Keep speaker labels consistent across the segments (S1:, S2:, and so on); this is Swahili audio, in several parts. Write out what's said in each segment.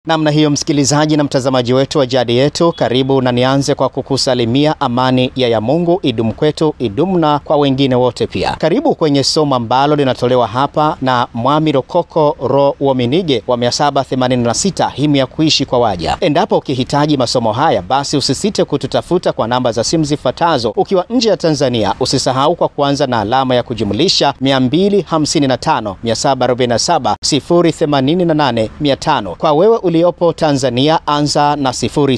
S1: Namna hiyo, msikilizaji na mtazamaji wetu wa Jadi Yetu, karibu na nianze kwa kukusalimia amani ya ya Mungu idumu kwetu, idumu na kwa wengine wote pia. Karibu kwenye somo ambalo linatolewa hapa na Mwami Rokoko Ro Wominige wa 786 himu ya kuishi kwa waja. Endapo ukihitaji masomo haya, basi usisite kututafuta kwa namba za simu zifuatazo. Ukiwa nje ya Tanzania, usisahau kwa kuanza na alama ya kujumlisha 255 747 088 500. Kwa wewe uliopo Tanzania anza na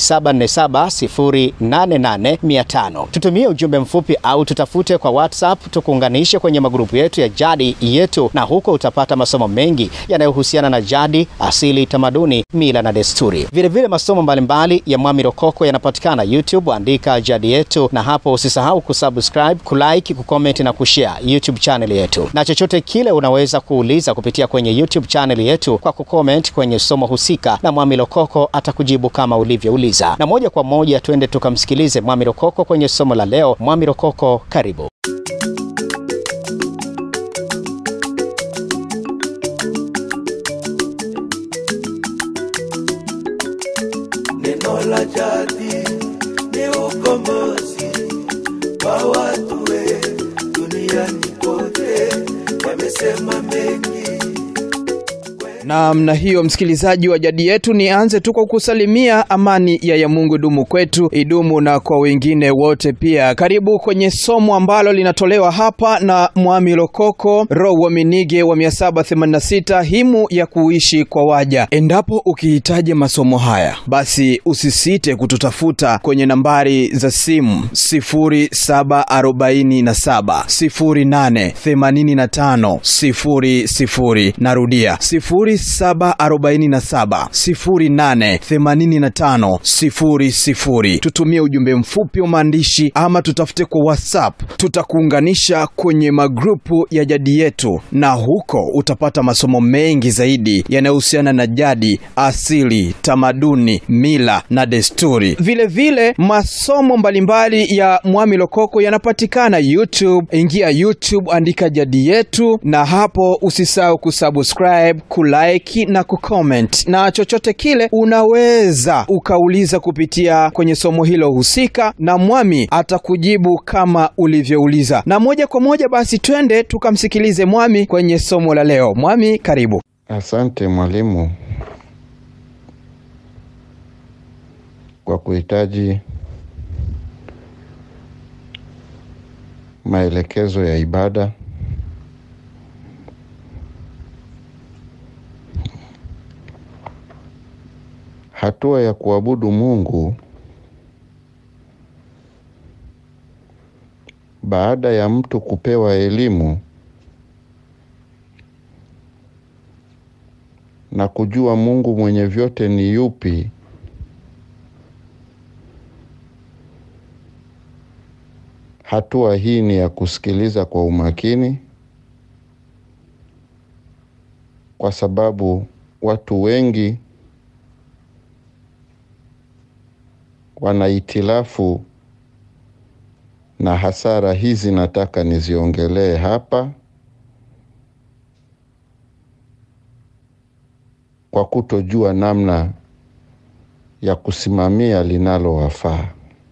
S1: 0747088500. Tutumie ujumbe mfupi au tutafute kwa WhatsApp tukuunganishe kwenye magrupu yetu ya Jadi Yetu, na huko utapata masomo mengi yanayohusiana na jadi, asili, tamaduni, mila na desturi. Vilevile masomo mbalimbali ya Mwami Rokoko yanapatikana YouTube, andika Jadi Yetu, na hapo usisahau kusubscribe, kulike, kucomment na kushare YouTube channel yetu, na chochote kile unaweza kuuliza kupitia kwenye YouTube channel yetu kwa kucomment kwenye somo husika na Mwami Rokoko atakujibu kama ulivyouliza. Na moja kwa moja twende tukamsikilize Mwami Rokoko kwenye somo la leo. Mwami Rokoko, karibu.
S2: Neno la jadi ni ukombozi kwa watu we duniani kote, yamesema mengi
S3: Namna hiyo msikilizaji wa Jadi Yetu, nianze tu kwa kusalimia amani ya ya Mungu idumu kwetu, idumu na kwa wengine wote pia. Karibu kwenye somo ambalo linatolewa hapa na Mwami Rokoko Ro Wominige wa 786 himu ya kuishi kwa waja. Endapo ukihitaji masomo haya, basi usisite kututafuta kwenye nambari za simu 0747 0885 00. Narudia 0747088500. Tutumie ujumbe mfupi wa maandishi ama tutafute kwa WhatsApp, tutakuunganisha kwenye magrupu ya Jadi Yetu, na huko utapata masomo mengi zaidi yanayohusiana na jadi, asili, tamaduni, mila na desturi. Vile vile masomo mbalimbali ya Mwami Rokoko yanapatikana YouTube. Ingia YouTube, andika Jadi Yetu, na hapo usisahau kusubscribe kulike na kucomment, na chochote kile unaweza ukauliza kupitia kwenye somo hilo husika, na Mwami atakujibu kama ulivyouliza. Na moja kwa moja basi twende tukamsikilize Mwami kwenye somo la leo. Mwami, karibu.
S4: Asante mwalimu kwa kuhitaji maelekezo ya ibada. Hatua ya kuabudu Mungu baada ya mtu kupewa elimu na kujua Mungu mwenye vyote ni yupi, hatua hii ni ya kusikiliza kwa umakini, kwa sababu watu wengi wana itilafu na hasara hizi nataka niziongelee hapa kwa kutojua namna ya kusimamia linalowafaa.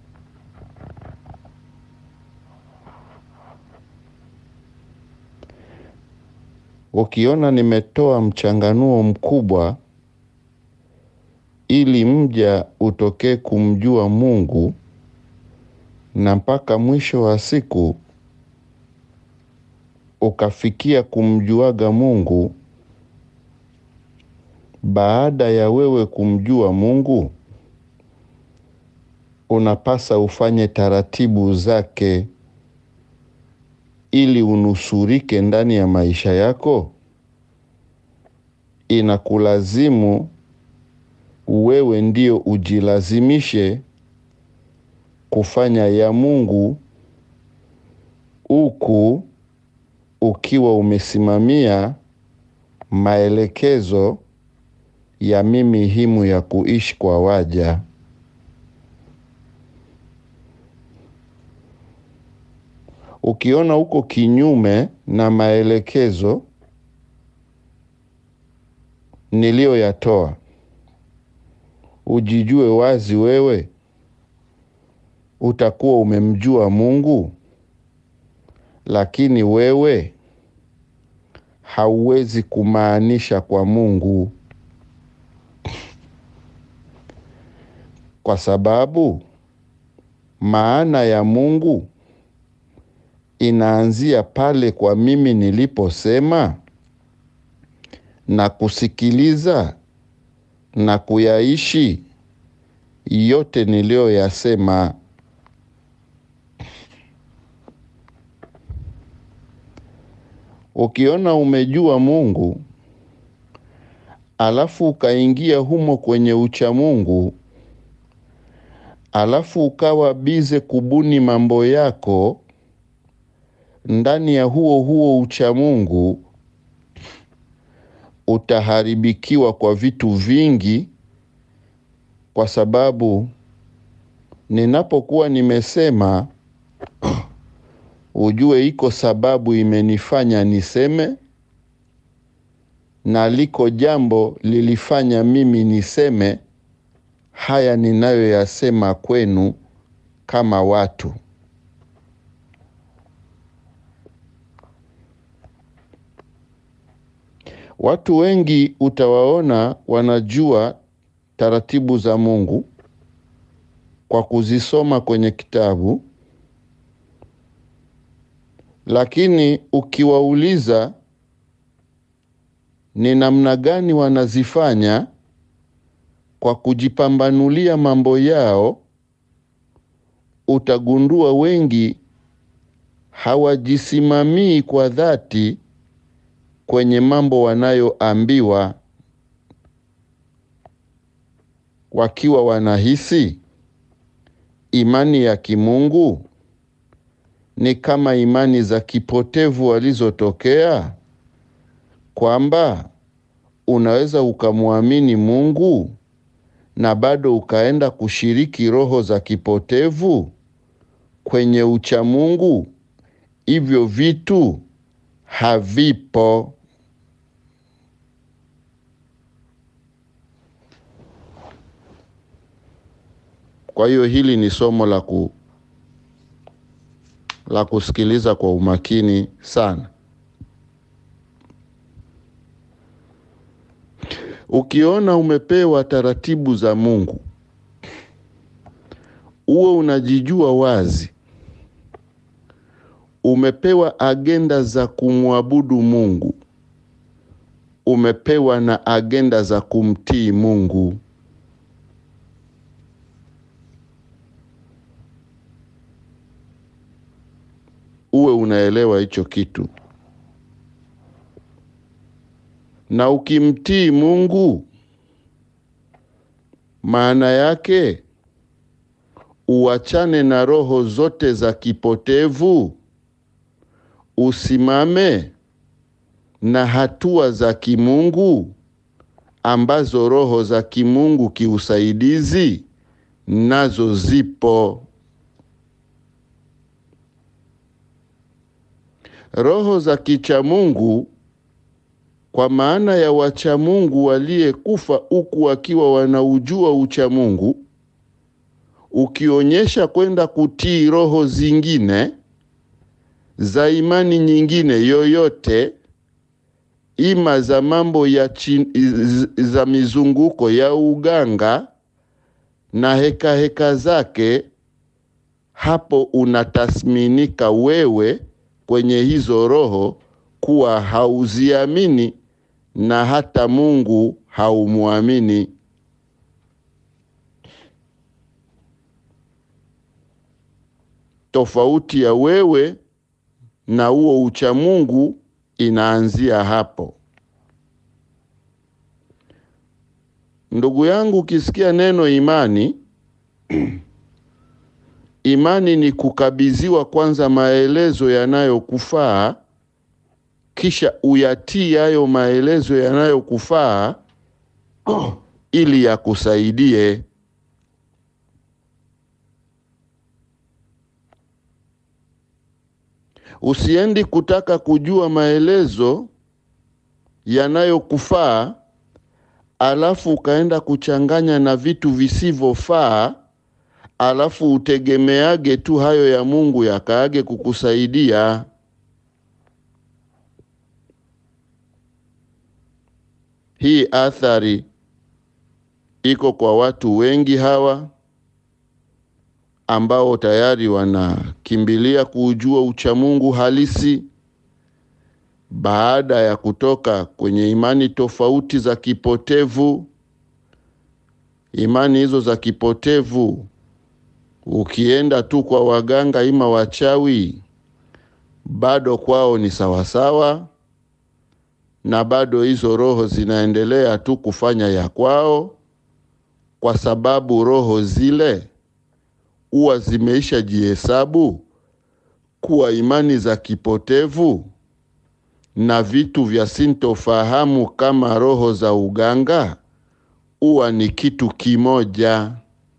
S4: Ukiona nimetoa mchanganuo mkubwa ili mja utokee kumjua Mungu na mpaka mwisho wa siku ukafikia kumjuaga Mungu. Baada ya wewe kumjua Mungu, unapasa ufanye taratibu zake ili unusurike ndani ya maisha yako. Inakulazimu wewe ndio ujilazimishe kufanya ya Mungu huku ukiwa umesimamia maelekezo ya mimi himu ya kuishi kwa waja. Ukiona uko kinyume na maelekezo niliyoyatoa, ujijue wazi wewe, utakuwa umemjua Mungu, lakini wewe hauwezi kumaanisha kwa Mungu, kwa sababu maana ya Mungu inaanzia pale kwa mimi niliposema na kusikiliza na kuyaishi yote niliyoyasema. Ukiona umejua Mungu alafu ukaingia humo kwenye ucha Mungu alafu ukawa bize kubuni mambo yako ndani ya huo huo ucha Mungu, utaharibikiwa kwa vitu vingi, kwa sababu ninapokuwa nimesema ujue iko sababu imenifanya niseme, na liko jambo lilifanya mimi niseme haya ninayoyasema kwenu kama watu. Watu wengi utawaona wanajua taratibu za Mungu kwa kuzisoma kwenye kitabu, lakini ukiwauliza ni namna gani wanazifanya kwa kujipambanulia mambo yao, utagundua wengi hawajisimamii kwa dhati kwenye mambo wanayoambiwa, wakiwa wanahisi imani ya kimungu ni kama imani za kipotevu walizotokea, kwamba unaweza ukamwamini Mungu na bado ukaenda kushiriki roho za kipotevu kwenye uchamungu. Hivyo vitu havipo. Kwa hiyo hili ni somo la ku la kusikiliza kwa umakini sana. Ukiona umepewa taratibu za Mungu, uwe unajijua wazi umepewa agenda za kumwabudu Mungu, umepewa na agenda za kumtii Mungu. Uwe unaelewa hicho kitu, na ukimtii Mungu maana yake uachane na roho zote za kipotevu usimame na hatua za kimungu ambazo roho za kimungu kiusaidizi nazo zipo. Roho za kichamungu kwa maana ya wachamungu waliyekufa huku wakiwa wanaujua uchamungu, ukionyesha kwenda kutii roho zingine za imani nyingine yoyote, ima za mambo ya chin, za mizunguko ya uganga na heka heka zake, hapo unatasminika wewe kwenye hizo roho kuwa hauziamini na hata Mungu haumwamini. Tofauti ya wewe na huo uchamungu inaanzia hapo. Ndugu yangu, ukisikia neno imani, imani ni kukabidhiwa kwanza maelezo yanayokufaa, kisha uyatii hayo maelezo yanayokufaa ili yakusaidie. Usiendi kutaka kujua maelezo yanayokufaa alafu ukaenda kuchanganya na vitu visivyofaa, alafu utegemeage tu hayo ya Mungu yakaage kukusaidia. Hii athari iko kwa watu wengi hawa ambao tayari wanakimbilia kuujua uchamungu halisi baada ya kutoka kwenye imani tofauti za kipotevu. Imani hizo za kipotevu, ukienda tu kwa waganga ima wachawi, bado kwao ni sawasawa, na bado hizo roho zinaendelea tu kufanya ya kwao, kwa sababu roho zile huwa zimeisha jihesabu kuwa imani za kipotevu na vitu vya sintofahamu kama roho za uganga huwa ni kitu kimoja.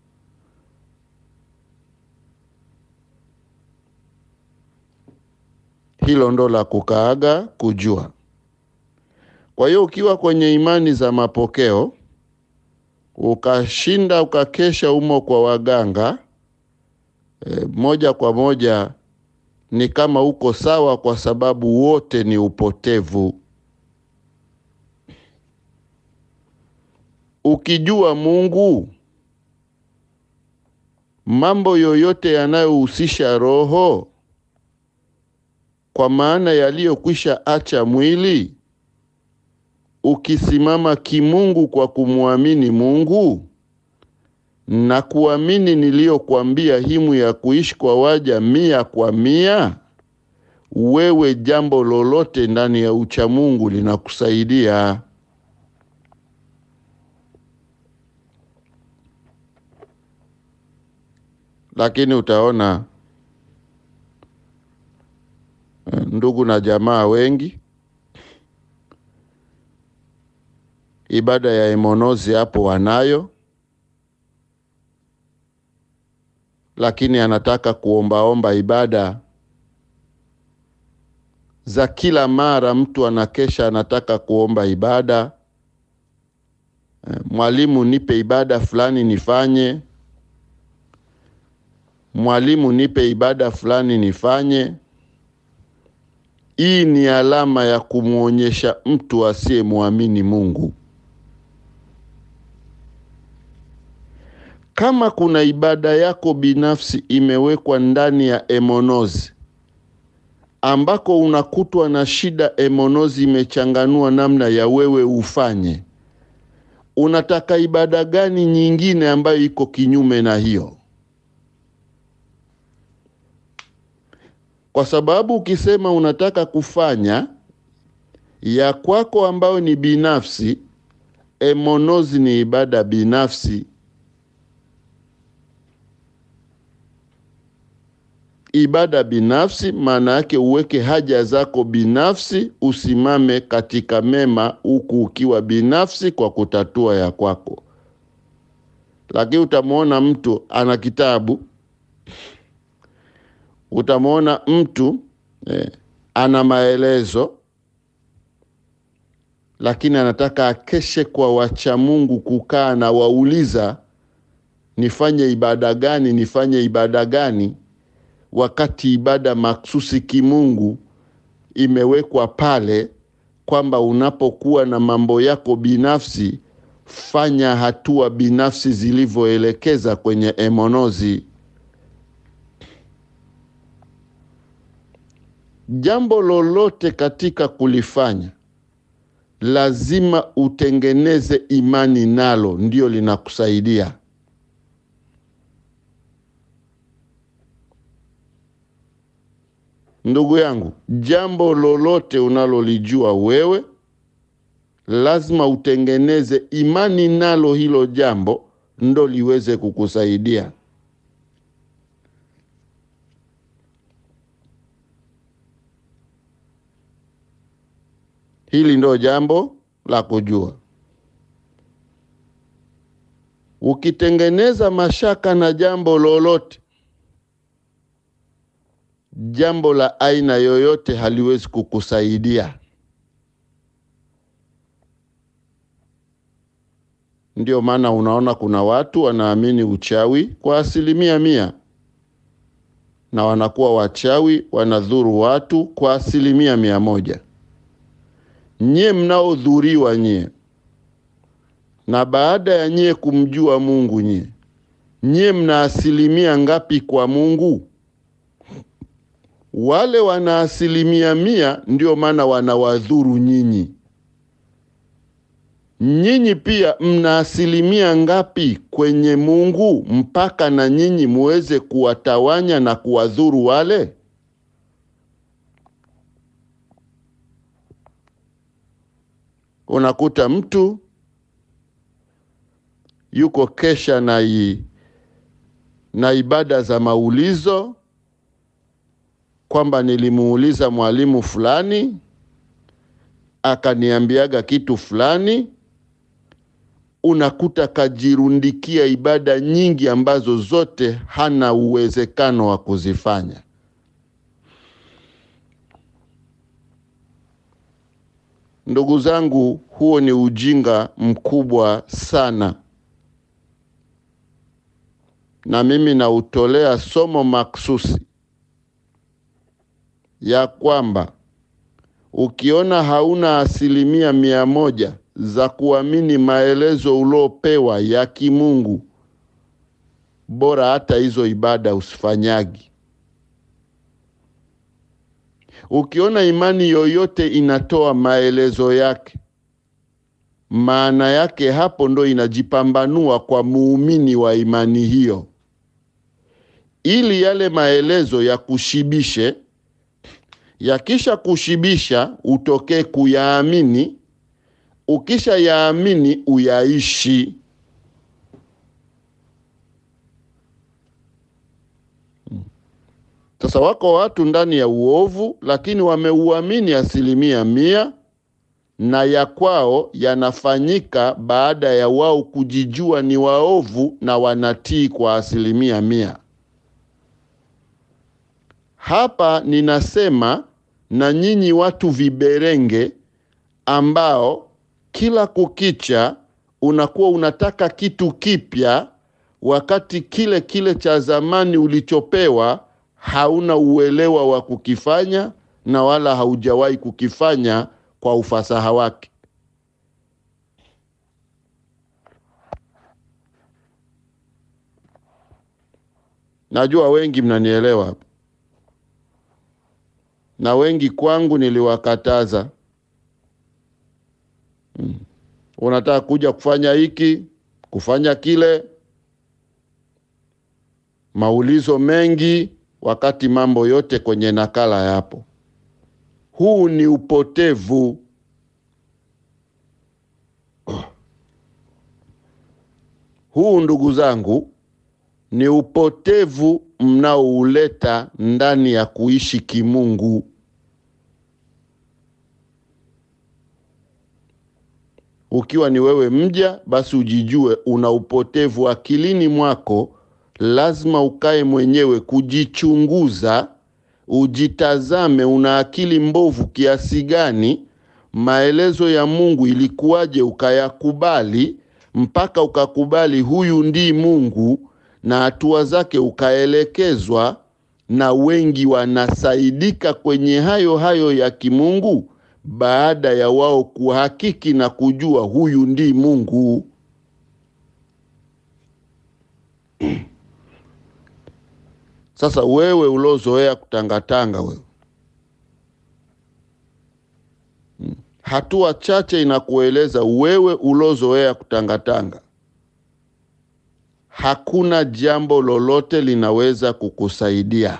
S4: Hilo ndo la kukaaga kujua. Kwa hiyo ukiwa kwenye imani za mapokeo ukashinda ukakesha umo kwa waganga e, moja kwa moja ni kama uko sawa, kwa sababu wote ni upotevu. Ukijua Mungu, mambo yoyote yanayohusisha roho, kwa maana yaliyokwisha acha mwili, ukisimama kimungu kwa kumwamini Mungu na kuamini niliyokwambia himu ya kuishi kwa waja mia kwa mia, wewe jambo lolote ndani ya uchamungu linakusaidia. Lakini utaona ndugu na jamaa wengi, ibada ya emonozi hapo wanayo lakini anataka kuombaomba ibada za kila mara. Mtu anakesha anataka kuomba ibada, mwalimu, nipe ibada fulani nifanye, mwalimu, nipe ibada fulani nifanye. Hii ni alama ya kumwonyesha mtu asiyemwamini Mungu. Kama kuna ibada yako binafsi imewekwa ndani ya emonozi ambako unakutwa na shida, emonozi imechanganua namna ya wewe ufanye, unataka ibada gani nyingine ambayo iko kinyume na hiyo? Kwa sababu ukisema unataka kufanya ya kwako ambayo ni binafsi, emonozi ni ibada binafsi ibada binafsi maana yake uweke haja zako binafsi, usimame katika mema huku ukiwa binafsi kwa kutatua ya kwako. Lakini utamwona mtu ana kitabu, utamwona mtu eh, ana maelezo, lakini anataka akeshe kwa wachamungu, kukaa na wauliza, nifanye ibada gani? Nifanye ibada gani? wakati ibada maksusi kimungu imewekwa pale kwamba unapokuwa na mambo yako binafsi, fanya hatua binafsi zilivyoelekeza kwenye emonozi. Jambo lolote katika kulifanya lazima utengeneze imani nalo, ndio linakusaidia. Ndugu yangu, jambo lolote unalolijua wewe lazima utengeneze imani nalo, hilo jambo ndo liweze kukusaidia. Hili ndo jambo la kujua. Ukitengeneza mashaka na jambo lolote jambo la aina yoyote haliwezi kukusaidia. Ndio maana unaona kuna watu wanaamini uchawi kwa asilimia mia na wanakuwa wachawi, wanadhuru watu kwa asilimia mia moja. Nyie mnaodhuriwa nyie, na baada ya nyie kumjua Mungu nyie, nyie mna asilimia ngapi kwa Mungu? Wale wana asilimia mia, ndio maana wanawadhuru nyinyi. Nyinyi pia mna asilimia ngapi kwenye Mungu mpaka na nyinyi muweze kuwatawanya na kuwadhuru wale? Unakuta mtu yuko kesha na, i, na ibada za maulizo kwamba nilimuuliza mwalimu fulani akaniambiaga kitu fulani. Unakuta kajirundikia ibada nyingi ambazo zote hana uwezekano wa kuzifanya. Ndugu zangu, huo ni ujinga mkubwa sana, na mimi nautolea somo maksusi ya kwamba ukiona hauna asilimia mia moja za kuamini maelezo uliopewa ya kimungu, bora hata hizo ibada usifanyagi. Ukiona imani yoyote inatoa maelezo yake, maana yake hapo ndo inajipambanua kwa muumini wa imani hiyo, ili yale maelezo ya kushibishe yakisha kushibisha utokee kuyaamini. Ukisha yaamini uyaishi. Sasa wako watu ndani ya uovu, lakini wameuamini asilimia mia, na ya kwao yanafanyika baada ya wao kujijua ni waovu na wanatii kwa asilimia mia. Hapa ninasema na nyinyi watu viberenge ambao kila kukicha unakuwa unataka kitu kipya, wakati kile kile cha zamani ulichopewa hauna uelewa wa kukifanya na wala haujawahi kukifanya kwa ufasaha wake. Najua wengi mnanielewa hapa na wengi kwangu niliwakataza. Hmm. Unataka kuja kufanya hiki kufanya kile, maulizo mengi, wakati mambo yote kwenye nakala yapo. Huu ni upotevu. Huu ndugu zangu, ni upotevu mnaouleta ndani ya kuishi kimungu. Ukiwa ni wewe mja, basi ujijue una upotevu akilini mwako. Lazima ukae mwenyewe kujichunguza, ujitazame, una akili mbovu kiasi gani? Maelezo ya Mungu ilikuwaje ukayakubali mpaka ukakubali huyu ndi Mungu na hatua zake ukaelekezwa, na wengi wanasaidika kwenye hayo hayo ya kimungu baada ya wao kuhakiki na kujua huyu ndi Mungu. Sasa wewe ulozoea kutangatanga wewe, hatua chache inakueleza wewe ulozoea kutangatanga hakuna jambo lolote linaweza kukusaidia.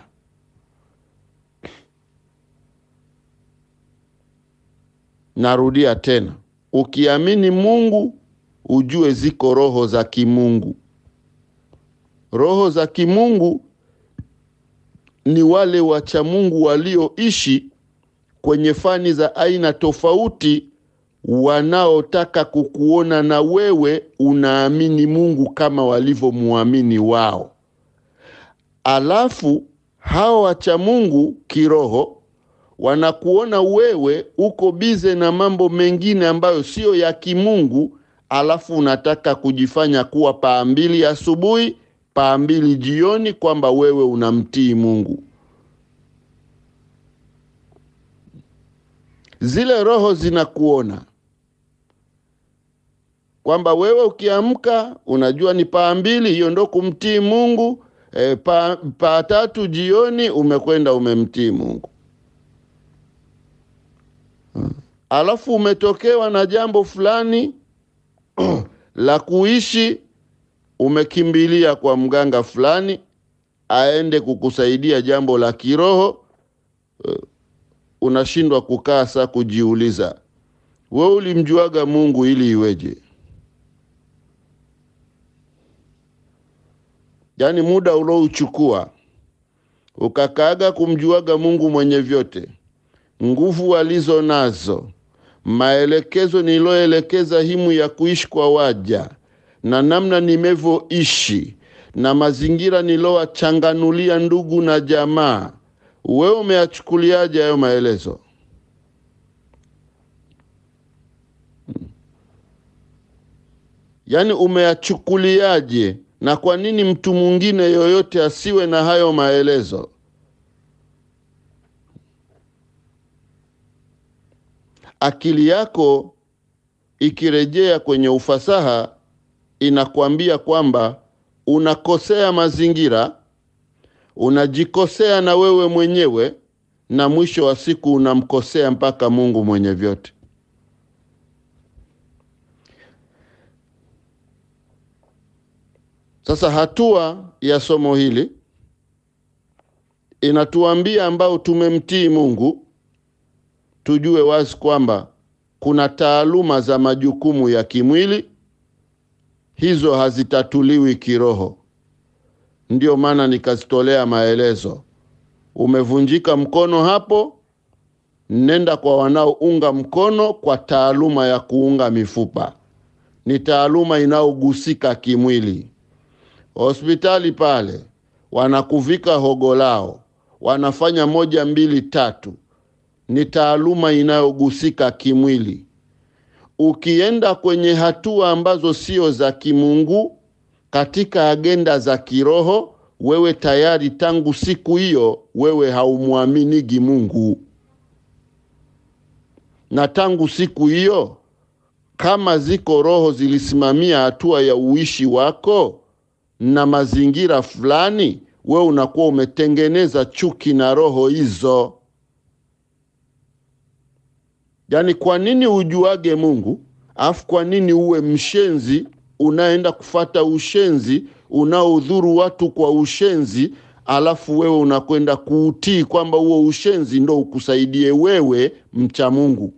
S4: Narudia tena, ukiamini Mungu ujue ziko roho za kimungu. Roho za kimungu ni wale wacha Mungu walioishi kwenye fani za aina tofauti wanaotaka kukuona na wewe unaamini Mungu kama walivyomuamini wao. Alafu hao wacha Mungu kiroho wanakuona wewe uko bize na mambo mengine ambayo siyo ya kimungu, alafu unataka kujifanya kuwa paa mbili asubuhi, paa mbili jioni, kwamba wewe unamtii Mungu. Zile roho zinakuona kwamba wewe ukiamka unajua ni paa mbili, hiyo ndo kumtii Mungu. E, paa pa tatu jioni umekwenda umemtii Mungu. Alafu umetokewa na jambo fulani la kuishi, umekimbilia kwa mganga fulani aende kukusaidia jambo la kiroho. Uh, unashindwa kukaa saa kujiuliza, we ulimjuaga Mungu ili iweje? Yaani muda ulouchukua ukakaaga kumjuaga Mungu mwenye vyote, nguvu alizo nazo, maelekezo niloelekeza himu ya kuishi kwa waja na namna nimevyoishi na mazingira nilowachanganulia ndugu na jamaa, wewe umeyachukuliaje hayo maelezo? Yaani umeyachukuliaje? Na kwa nini mtu mwingine yoyote asiwe na hayo maelezo? Akili yako ikirejea kwenye ufasaha inakwambia kwamba unakosea mazingira, unajikosea na wewe mwenyewe, na mwisho wa siku unamkosea mpaka Mungu mwenye vyote. Sasa hatua ya somo hili inatuambia ambao tumemtii Mungu tujue wazi kwamba kuna taaluma za majukumu ya kimwili, hizo hazitatuliwi kiroho. Ndiyo maana nikazitolea maelezo. Umevunjika mkono hapo, nenda kwa wanaounga mkono kwa taaluma ya kuunga mifupa. Ni taaluma inayogusika kimwili. Hospitali pale wanakuvika hogo lao, wanafanya moja mbili tatu, ni taaluma inayogusika kimwili. Ukienda kwenye hatua ambazo sio za kimungu, katika agenda za kiroho, wewe tayari tangu siku hiyo wewe haumwaminigi Mungu, na tangu siku hiyo kama ziko roho zilisimamia hatua ya uishi wako na mazingira fulani, we unakuwa umetengeneza chuki na roho hizo. Yaani, kwa nini ujuage Mungu afu kwa nini uwe mshenzi unaenda kufata ushenzi unaodhuru watu kwa ushenzi, alafu wewe unakwenda kuutii kwamba huo ushenzi ndo ukusaidie wewe mcha Mungu?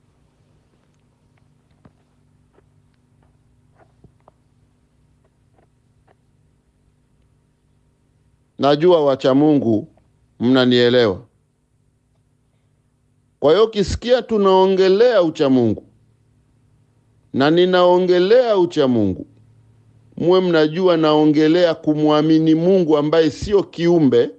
S4: Najua wacha Mungu mnanielewa. Kwa hiyo ukisikia tunaongelea ucha Mungu na ninaongelea ucha Mungu, muwe mnajua naongelea kumwamini Mungu ambaye sio kiumbe,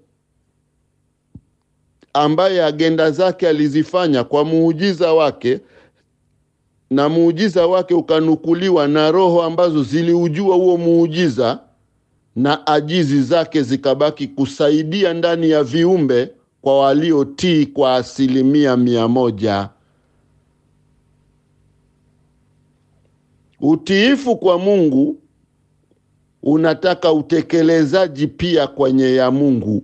S4: ambaye agenda zake alizifanya kwa muujiza wake, na muujiza wake ukanukuliwa na roho ambazo ziliujua huo muujiza na ajizi zake zikabaki kusaidia ndani ya viumbe kwa waliotii kwa asilimia mia moja. Utiifu kwa Mungu unataka utekelezaji pia kwenye ya Mungu.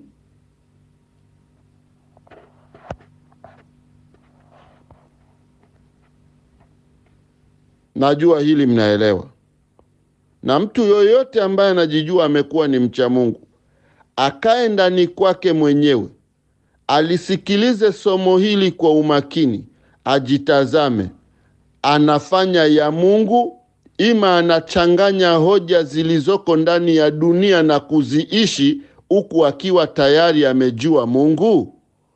S4: Najua hili mnaelewa na mtu yoyote ambaye anajijua amekuwa ni mcha Mungu akae ndani kwake mwenyewe, alisikilize somo hili kwa umakini, ajitazame, anafanya ya Mungu, ima anachanganya hoja zilizoko ndani ya dunia na kuziishi huku akiwa tayari amejua Mungu.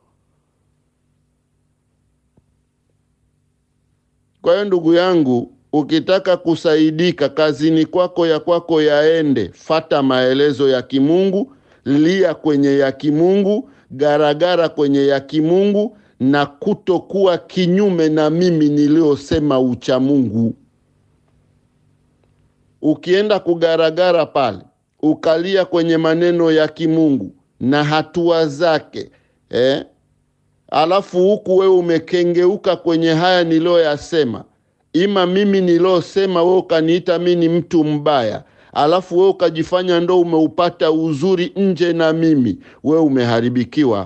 S4: Kwa hiyo ndugu yangu, ukitaka kusaidika kazini kwako ya kwako yaende, fata maelezo ya kimungu, lia kwenye ya kimungu, garagara kwenye ya kimungu, na kutokuwa kinyume na mimi niliyosema ucha Mungu. ukienda kugaragara pale ukalia kwenye maneno ya kimungu na hatua zake eh? alafu huku wewe umekengeuka kwenye haya niliyoyasema ima mimi niliyosema wewe ukaniita mi ni mtu mbaya alafu wewe ukajifanya ndo umeupata uzuri nje na mimi wewe umeharibikiwa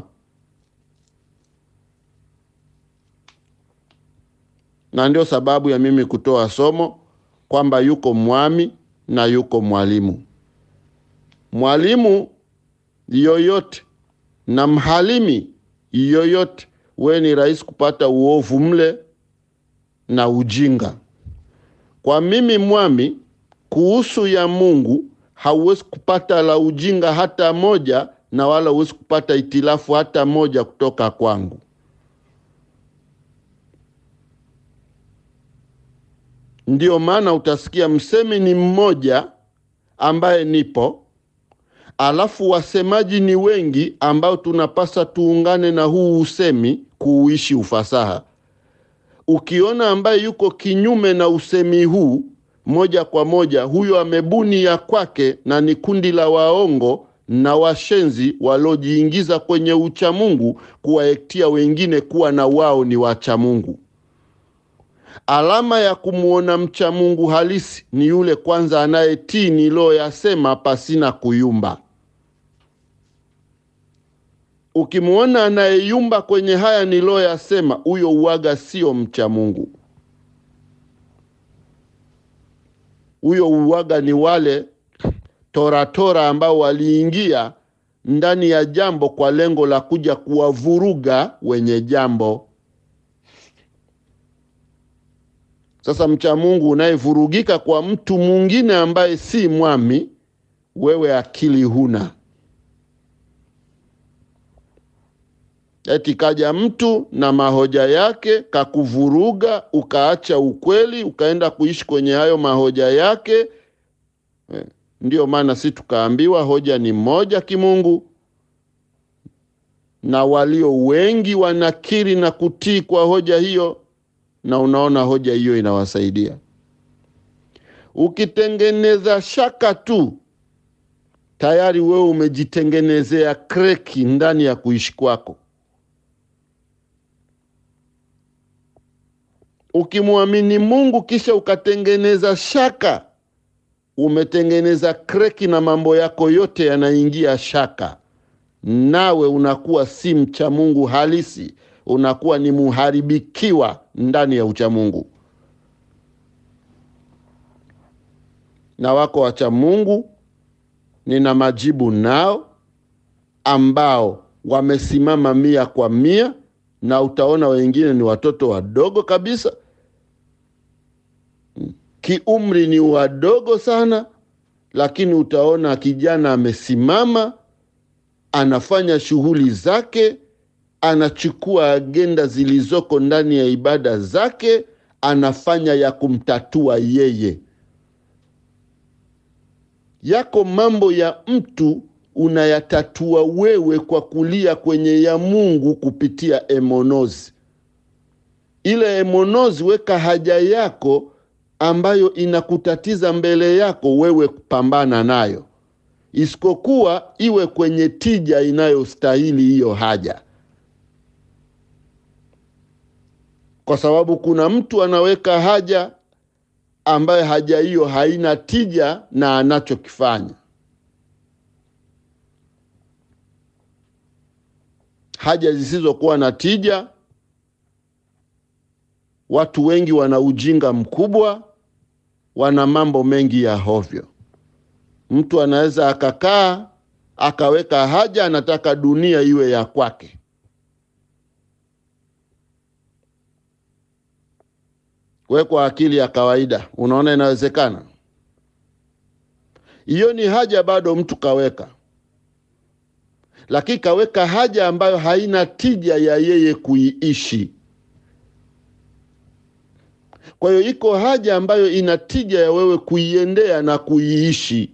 S4: na ndio sababu ya mimi kutoa somo kwamba yuko mwami na yuko mwalimu mwalimu yoyote na mhalimi yoyote we ni rahisi kupata uovu mle na ujinga kwa mimi mwami kuhusu ya mungu hauwezi kupata la ujinga hata moja na wala huwezi kupata itilafu hata moja kutoka kwangu ndiyo maana utasikia msemi ni mmoja ambaye nipo alafu wasemaji ni wengi ambao tunapasa tuungane na huu usemi kuuishi ufasaha ukiona ambaye yuko kinyume na usemi huu moja kwa moja huyo amebuni ya kwake na ni kundi la waongo na washenzi waliojiingiza kwenye uchamungu kuwaektia wengine kuwa na wao ni wachamungu alama ya kumwona mcha mungu halisi ni yule kwanza anayetii niliyoyasema pasina kuyumba ukimwona anayeyumba kwenye haya niliyoyasema huyo uwaga sio mcha mungu huyo uwaga ni wale toratora ambao waliingia ndani ya jambo kwa lengo la kuja kuwavuruga wenye jambo sasa mcha mungu unayevurugika kwa mtu mwingine ambaye si mwami wewe akili huna eti kaja mtu na mahoja yake kakuvuruga ukaacha ukweli ukaenda kuishi kwenye hayo mahoja yake Eh, ndiyo maana si tukaambiwa hoja ni moja kimungu na walio wengi wanakiri na kutii kwa hoja hiyo na unaona hoja hiyo inawasaidia ukitengeneza shaka tu tayari wewe umejitengenezea kreki ndani ya kuishi kwako ukimwamini mungu kisha ukatengeneza shaka umetengeneza kreki na mambo yako yote yanaingia shaka nawe unakuwa si mcha mungu halisi unakuwa ni muharibikiwa ndani ya uchamungu na wako wacha mungu nina majibu nao ambao wamesimama mia kwa mia na utaona wengine ni watoto wadogo kabisa kiumri ni wadogo sana lakini utaona kijana amesimama anafanya shughuli zake anachukua agenda zilizoko ndani ya ibada zake anafanya ya kumtatua yeye yako mambo ya mtu unayatatua wewe kwa kulia kwenye ya mungu kupitia emonozi ile emonozi weka haja yako ambayo inakutatiza mbele yako wewe kupambana nayo isipokuwa iwe kwenye tija inayostahili hiyo haja kwa sababu kuna mtu anaweka haja ambaye haja hiyo haina tija na anachokifanya haja zisizokuwa na tija watu wengi wana ujinga mkubwa wana mambo mengi ya hovyo mtu anaweza akakaa akaweka haja anataka dunia iwe ya kwake we kwa akili ya kawaida unaona inawezekana hiyo ni haja bado mtu kaweka lakini kaweka haja ambayo haina tija ya yeye kuiishi kwa hiyo iko haja ambayo ina tija ya wewe kuiendea na kuiishi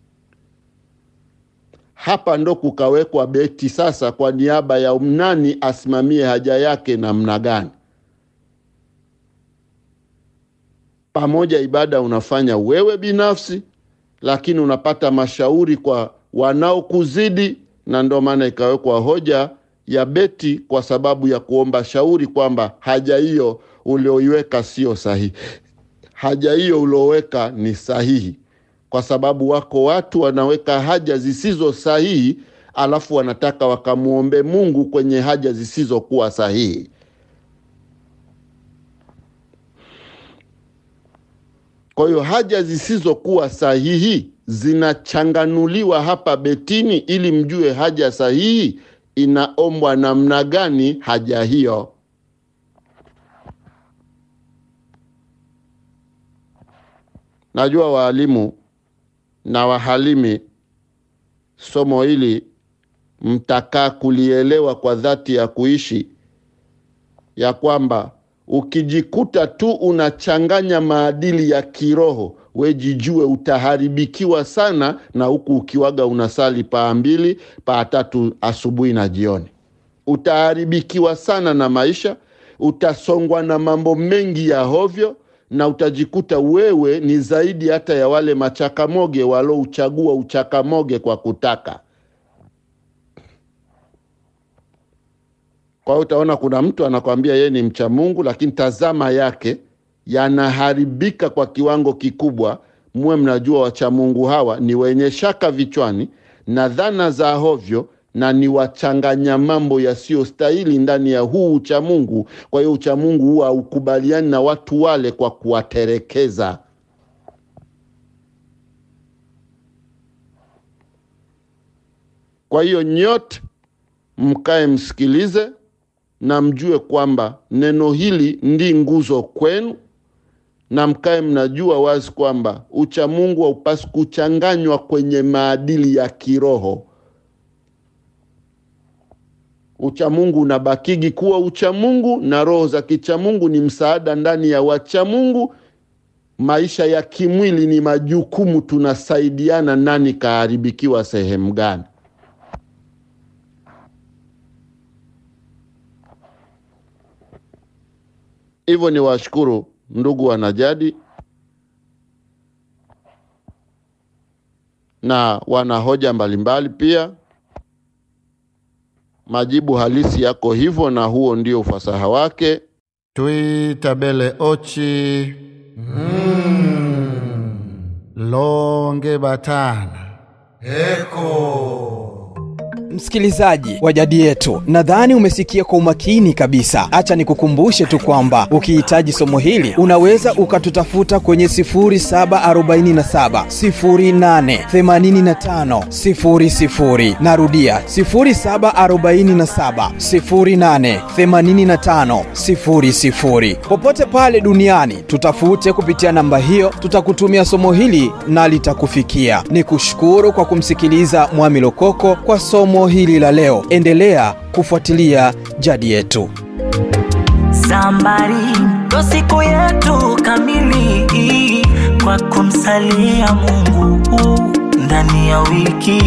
S4: hapa ndo kukawekwa beti sasa kwa niaba ya nani asimamie haja yake namna gani pamoja ibada unafanya wewe binafsi, lakini unapata mashauri kwa wanaokuzidi, na ndio maana ikawekwa hoja ya beti kwa sababu ya kuomba shauri kwamba haja hiyo ulioiweka sio sahihi. Haja hiyo ulioweka ni sahihi, kwa sababu wako watu wanaweka haja zisizo sahihi, alafu wanataka wakamwombe Mungu kwenye haja zisizokuwa sahihi. Kwa hiyo haja zisizokuwa sahihi zinachanganuliwa hapa betini, ili mjue haja sahihi inaombwa namna gani haja hiyo. Najua waalimu na wahalimi, somo hili mtakaa kulielewa kwa dhati ya kuishi, ya kwamba ukijikuta tu unachanganya maadili ya kiroho, we jijue utaharibikiwa sana, na huku ukiwaga unasali paa mbili paa tatu asubuhi na jioni, utaharibikiwa sana na maisha, utasongwa na mambo mengi ya hovyo na utajikuta wewe ni zaidi hata ya wale machakamoge walouchagua uchakamoge kwa kutaka. Kwa hiyo utaona kuna mtu anakwambia yeye ni mcha Mungu, lakini tazama yake yanaharibika kwa kiwango kikubwa. Muwe mnajua wacha Mungu hawa ni wenye shaka vichwani na dhana za hovyo na ni wachanganya mambo yasiyostahili ndani ya huu uchamungu. Kwa hiyo uchamungu huwa haukubaliani na watu wale kwa kuwaterekeza. Kwa hiyo nyote mkae msikilize na mjue kwamba neno hili ndi nguzo kwenu, na mkae mnajua wazi kwamba uchamungu haupasi kuchanganywa kwenye maadili ya kiroho. Uchamungu unabakigi kuwa uchamungu, na roho za kichamungu ni msaada ndani ya wachamungu. Maisha ya kimwili ni majukumu, tunasaidiana nani kaharibikiwa sehemu gani. Hivyo ni washukuru ndugu wanajadi na wana hoja mbalimbali pia. Majibu halisi yako hivyo, na huo ndio ufasaha wake.
S5: twitabele ochi longe batana
S3: Msikilizaji wa jadi yetu, nadhani umesikia kwa umakini kabisa. Acha nikukumbushe tu kwamba ukihitaji somo hili unaweza ukatutafuta kwenye 0747 08 85 00. Narudia 0747 08 85 00. Popote pale duniani tutafute kupitia namba hiyo, tutakutumia somo hili na litakufikia. Ni kushukuru kwa kumsikiliza Mwami Lokoko kwa somo hili la leo. Endelea kufuatilia jadi yetu.
S6: Sambari ndo siku yetu kamili kwa kumsalia Mungu ndani ya wiki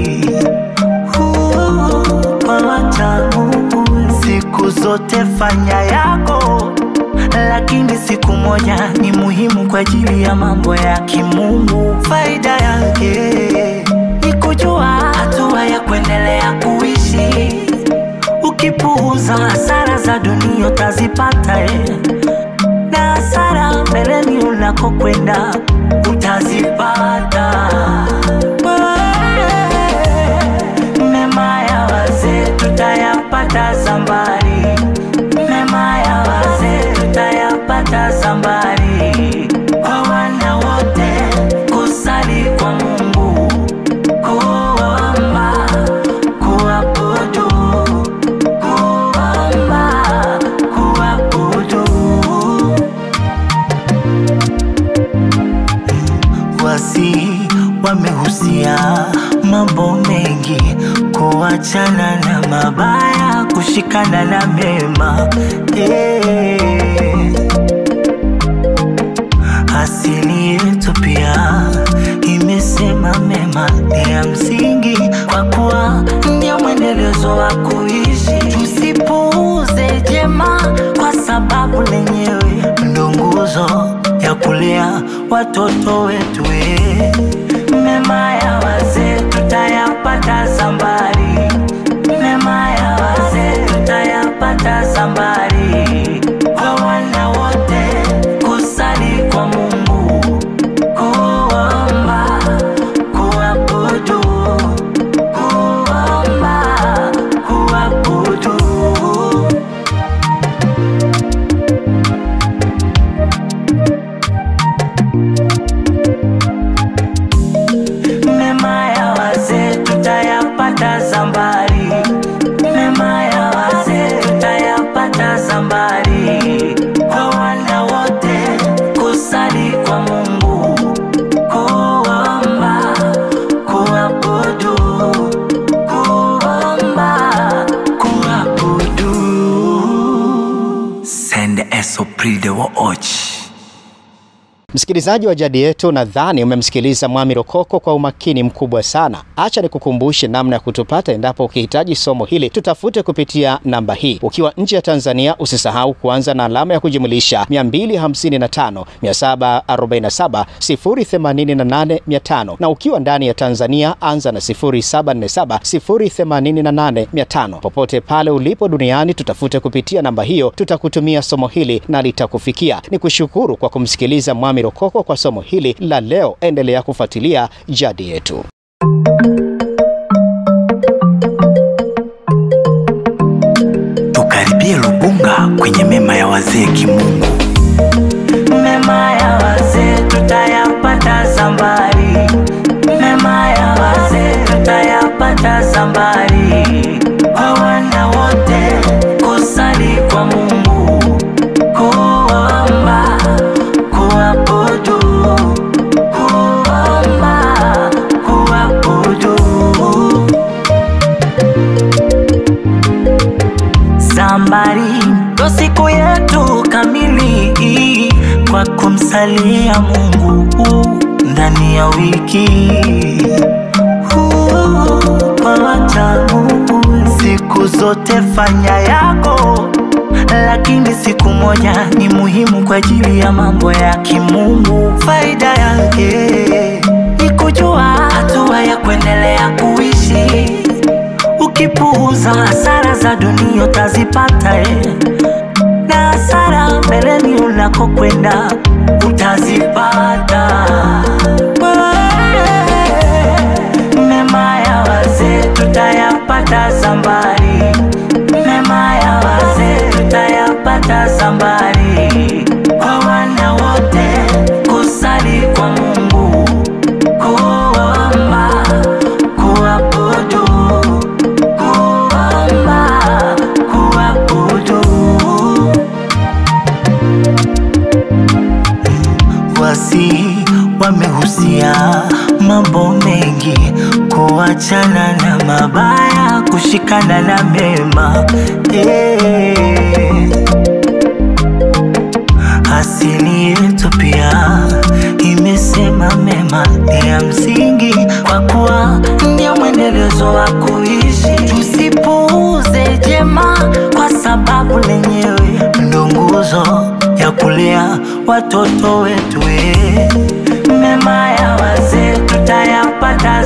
S6: Huu, kwa wacha Mungu siku zote fanya yako, lakini siku moja ni muhimu kwa ajili ya mambo ya kimungu. Faida yake ni kujua hatua ya kuendelea kuishi Ukipuuza hasara za dunia utazipata eh. na hasara mbeleni unakokwenda utazipata. Eh, Mema ya wazee tutayapata sambari, mema ya wazee tutayapata sambari. Kwa wana wote kusali kwa Mungu, kuomba, kuabudu kuomba, kuabudu. Wasi wamehusia mambo mengi, kuachana na mabaya, kushikana na mema eh. Asili yetu pia imesema mema ni ya msingi, kwa kuwa ndio mwendelezo wa kuishi. Tusipuuze jema, kwa sababu lenyewe ndo nguzo ya kuli kulea watoto wetu. eh. Mema ya wazee tutayapata sambari, mema ya wazee tutayapata sambari. Kwa wana wote kusali kwa Mungu, kuomba, kuabudu, kuomba, kuabudu. Mema ya wazee tutayapata Zambari, mema ya wazee tutayapata Zambari. Kwa wana wote kusali kwa Mungu, kuomba, kuabudu, kuomba, kuabudu. Send Esprit de Watch.
S1: Msikilizaji wa jadi yetu, nadhani umemsikiliza Mwami Rokoko kwa umakini mkubwa sana. Acha nikukumbushe namna ya kutupata endapo ukihitaji somo hili, tutafute kupitia namba hii. Ukiwa nje ya Tanzania, usisahau kuanza na alama ya kujumulisha 255 747 088 500, na ukiwa ndani ya Tanzania anza na 0747 088 500. Popote pale ulipo duniani, tutafute kupitia namba hiyo, tutakutumia somo hili na litakufikia. Ni kushukuru kwa kumsikiliza Mwami Rokoko kwa somo hili la leo. Endelea kufuatilia jadi yetu.
S6: tukaribie Lubunga kwenye mema ya wazee kimungu. Mema ya wazee tutayapata Zambari, mema ya wazee tutayapata Zambari. Kwa wana wote kusali kwa Mungu, kuomba, kuabudu, kuomba, kuabudu. Sambari ndo siku yetu kamili kwa kumsalia Mungu ndani ya wiki. Huu, Kwa wacha Mungu siku zote fanya yako, lakini siku moja ni muhimu kwa ajili ya mambo ya kimungu. Faida yake ni kujua hatua ya kuendelea kuishi Ukipuuza hasara za dunia utazipata eh. na hasara mbeleni unakokwenda utazipata. Mema ya wazee tutayapata Zambari, mema ya wazee tutayapata Zambari. Kwa wana wote kusali kwa Mungu, kuomba, kuabudu kuomba, kuabudu. Wasi wamehusia mambo mengi, kuachana na mabaya, kushikana na mema eh. Asili yetu pia imesema mema ni ya msingi, kwa kuwa ndio mwendelezo wa kuishi. Tusipuuze jema, kwa sababu lenyewe ndo nguzo ya kulea watoto wetu. eh. Mema ya wazee tutayapata